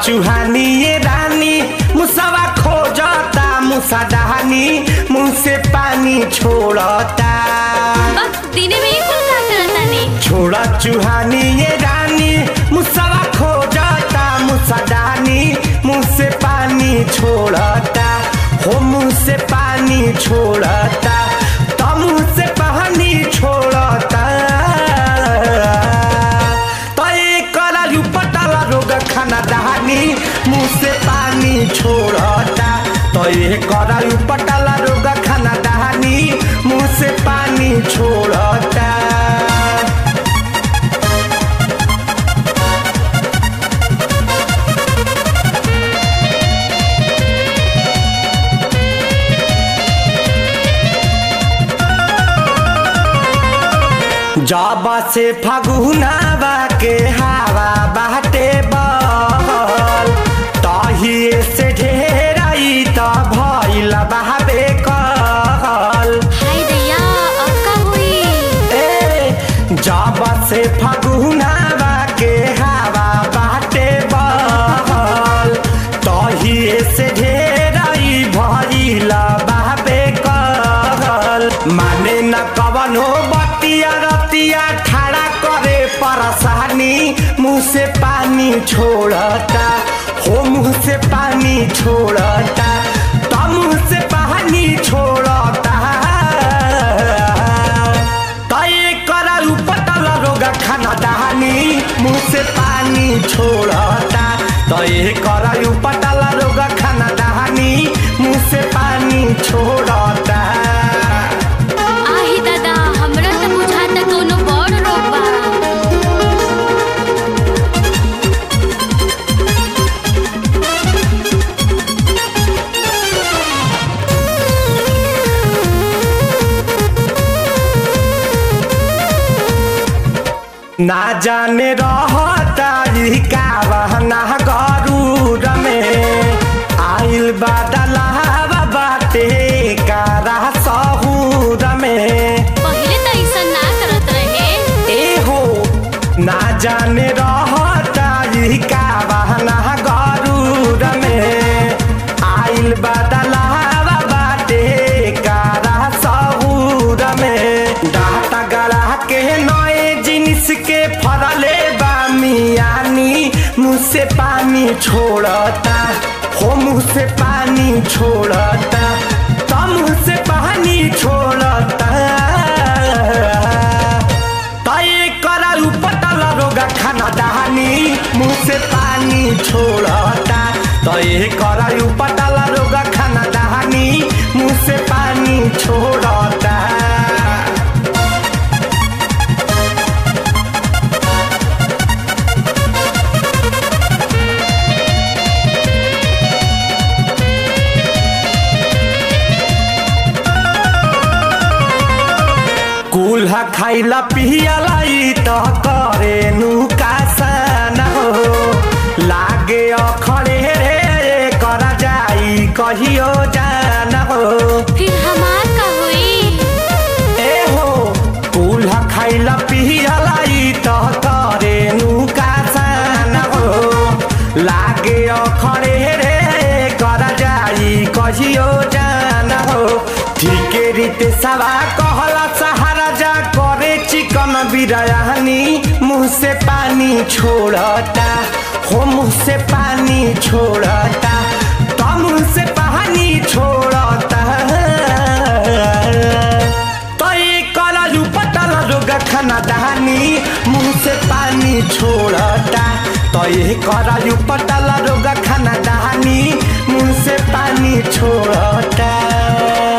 चुहानी ये रानी मुसवा खोजता मुसा डहानी मुंह से पानी छोड़ता बस दिने में ही कुल का करतानी छोड़ा चुहानी ये रानी मुसवा खोजता मुसा डहानी मुंह से पानी छोड़ता हो मुंह से पानी छोड़ता तो मुंह से पानी छोड़ता तो एक करायु पटाला रोग खाना दहानी मुंह से पानी छोड़ता तो ये करायु पटाला रोग खाना दहानी मुंह से पानी छोड़ता जाबा से फगुनावा के हवा बाटे बहल तहिए से ढेराई त भइल बहाबे कहल हाय दैया अब का हुई ए जाबा से फगुनावा के हवा बाटे बहल तहिए से ढेराई भइल बहाबे कहल माने न कवनो बतिया रतिया ठाड़ा करे परसानी मुंह से पानी छोड़ता हो मुंह से पानी छोड़ता तो मुंह से पानी छोड़ता तय कराऊ पटल रोग खाना दहानी मुंह से पानी छोड़ता तय कराऊ पटल रोग खाना दहानी मुंह से पानी छोड़ता आही दादा हमरा त बुझाता कोनो बड़ रोग बा ना जाने रहता ई का बहना गरूर में आइल बादलावा बाटे कारा सहूर में पहिले त ऐसा ना करत रहे ए हो ना जाने रहता ई का बहना गरूर में आइल बादलावा बाटे कारा सहूर में डाटा गला के नए जिनिस के फरले बा मियानी मुँह से पानी छोड़ता हो मुँह से पानी छोड़ता तो मुँह से पानी छोड़ता तय कराऊ पटल रोग खाना दहानी मुंह से पानी छोड़ता तय कराऊ पटल रोग खाना दहानी मुंह से पानी छोड़ता कुल्हा खाइला पियला ई त करे नुकासन हो लागे अखड़े रे कर जाई कहियो जान हो फिर हमार का हुई ए हो कुल्हा खाइला पियला ई त करे नुकासन हो लागे अखड़े रे कर जाई कहियो जान हो ठीके रीते सवा कहला सहारा जा करे चिकन बिरयानी मुंह से पानी छोड़ता हो मुंह से पानी छोड़ता तो मुंह से पानी छोड़ता तो ये करालू पटल रोग खाना दहानी मुंह से पानी छोड़ता तो ये करालू पटल रोग खाना दहानी मुंह से पानी छोड़ता